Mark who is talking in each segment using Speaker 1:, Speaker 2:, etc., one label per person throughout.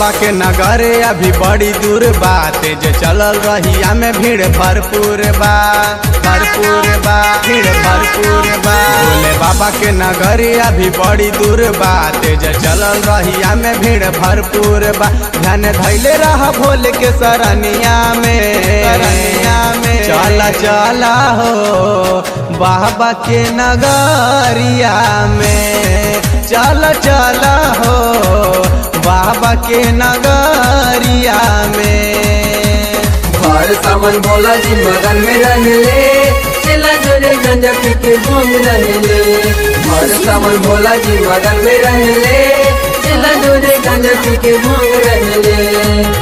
Speaker 1: बाबा के नगर अभी बड़ी दूर बा तेज चलल रहिया में भीड़ भरपूर बा भरपूर बा भीड़ भरपूर बा भोले बाबा के नगर अभी बड़ी दूर बा तेज चलल रहिया में भीड़ भरपूर बा ध्यान धैले रह भोले के सरनिया में सरनिया में चला चला हो बाबा के नगरिया में चल चल हो बाबा के नगरिया में
Speaker 2: हर सामान भोला जी मगन में रहले चला जोरे गंजा पी के घूम रहले हर सामान भोला जी मगन में रहले चला जोरे गंजा पी के घूम रहले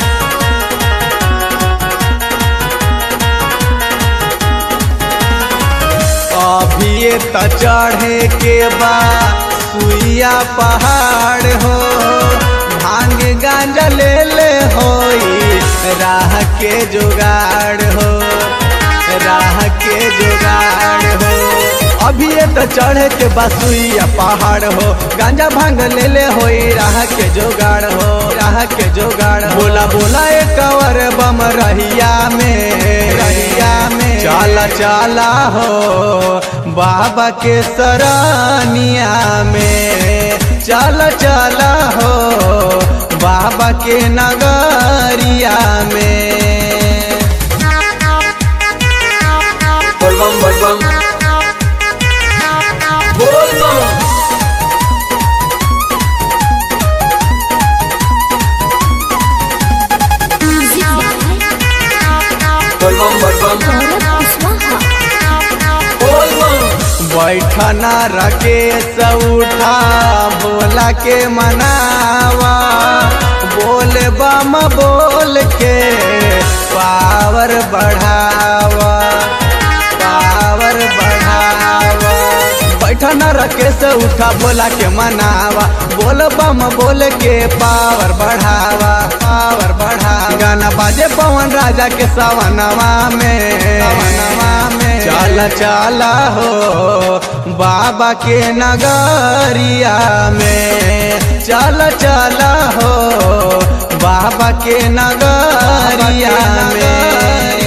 Speaker 1: अभी त चढ़े के बा सुइया पहाड़ हो भांग गांजा ले ले होई राह के जुगाड़ हो राह के जुगाड़ हो अभी तो चढ़े के बसुइया पहाड़ हो गांजा भांग ले ले होई राह के जुगाड़ हो राह के जुगाड़ हो। बोला बोला एक कवर बम रहिया में रहिया में चला चला हो बाबा के सरानिया में चला चला हो बाबा के नगरिया में
Speaker 2: बोल बम बोल बम बोल बम बोल बम बोल बम बोल बम
Speaker 1: बैठना रके उठा बोला के मनावा बोल बम बोल के पावर बढ़ावा पावर बढ़ावा बैठना रके से उठा बोला के मनावा बोल बम बोल के पावर बढ़ावा पावर बढ़ावा गाना बाजे पवन राजा के सवनवा में सवनवा में चल चल हो बाबा के नगरिया में चल चल हो बाबा के नगरिया में